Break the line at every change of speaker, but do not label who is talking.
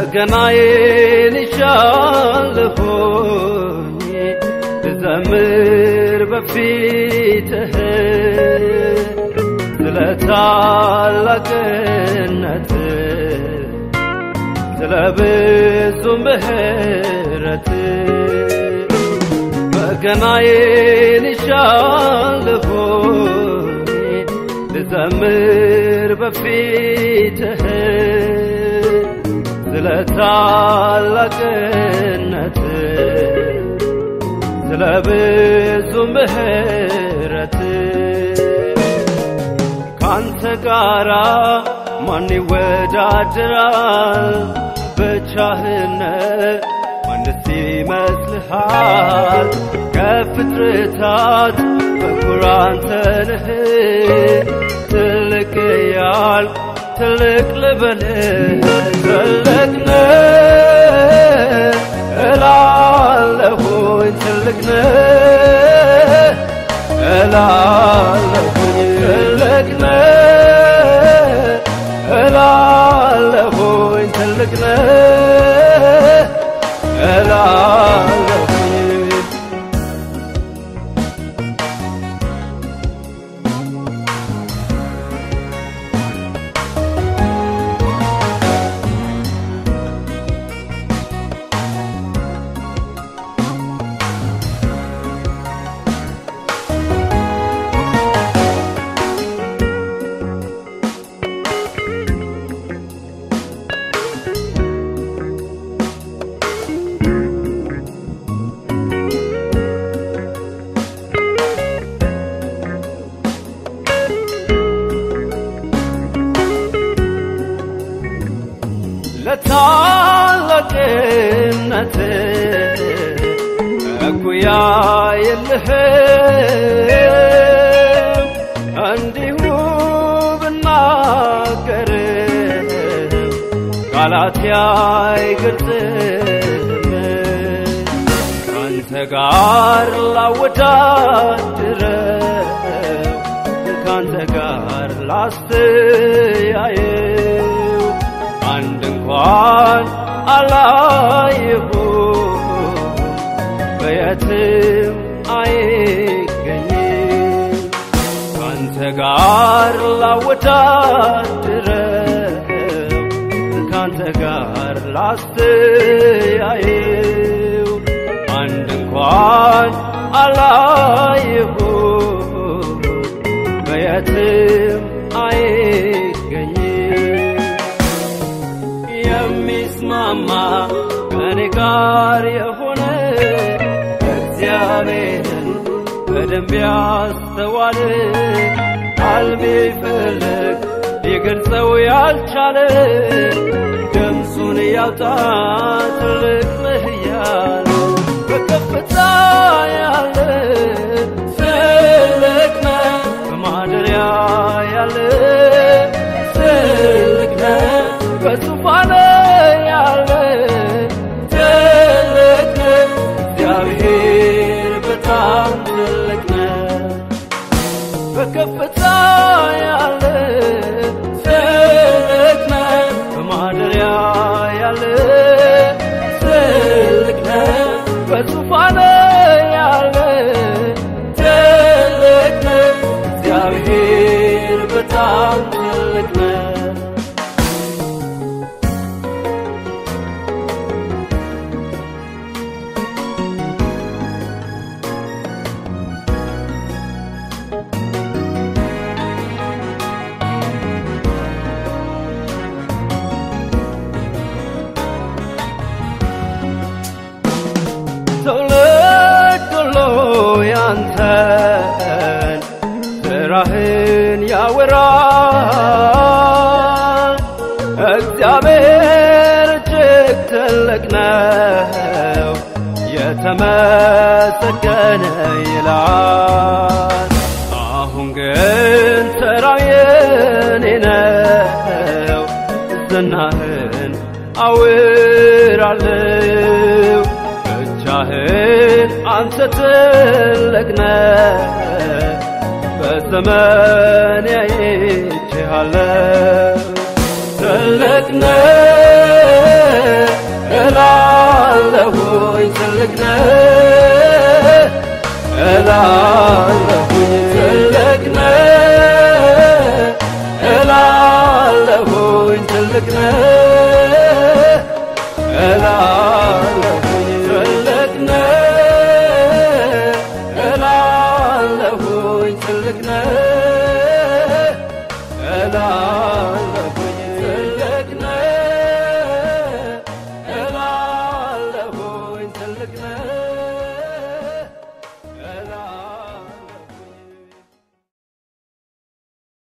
በገናዬን ይሻለሁኝ ልዘምር በፊትህ ስለ ታላቅነት ስለ ብዙ ምሕረት በገናዬን ይሻለሁኝ ልዘምር በፊትህ ስለ ታላቅነት ስለ ብዙ ምሕረት ካንተ ጋራ ማን ይወዳደራል? ብቻህን ማንስ ይመስልሃል? ከፍጥረታት በኩር አንተ ነህ። ትልቅ ያልክ ትልቅ ልበልህ ትልቅ ነህ እላለሁኝ ትልቅ ነህ እላለሁኝ ትልቅ ነህ እላለሁኝ ትልቅ ነህ እላለሁኝ ለታላቅነት እኩያ የለህም እንዲሁ ብናገርም ቃላት አይገልጽም ከአንተ ጋር ላወዳድረው ከአንተ ጋር ላስተያየው አንድ እንኳን አላየሁም በየትም አይገኝም ከአንተ ጋር ላወዳድረው ከአንተ ጋር ላስተያየው አንድ እንኳን አላየሁም በየትም አይገኝም የሚስማማ ከኔ ጋር የሆነ እግዚአብሔርን በደንብ ያስተዋለ ቃል ቢፈልግ ሊገልጸው ያልቻለ ድምፁን ያውጣ ትልቅ ነህ እያለ በከፍታ ያለ ትልቅ ነህ በማደሪያ ያለ ትልቅ ነህ በዙፋን ያለ ትልቅ ነህ እግዚአብሔር በጣም ትልቅ ነህ በከፍታ ያለ ትልቅ ነህ በማደሪያ ያለ ትልቅ ነህ በዙፋን ያለ ትልቅ ነህ እግዚአብሔር በጣም ትልቅ ነህ ትውልድ ሁሉ ያንተን ስራህን ያወራል። እግዚአብሔር እጅግ ትልቅ ነው፣ የተመሰገነ ይላል። አሁን ግን ተራው የኔ ነው፣ ዝናህን አውራለሁ ብቻህን አንተ ትልቅ ነህ በዘመን ያይቼሃለሁ ትልቅ ነህ እላለሁኝ ትልቅ ነህ እላለሁኝ ትልቅ ነህ እላለሁኝ ትልቅ ነህ እላለሁኝ ትልቅ ነህ እላለሁኝ ትልቅ ነህ እላለሁኝ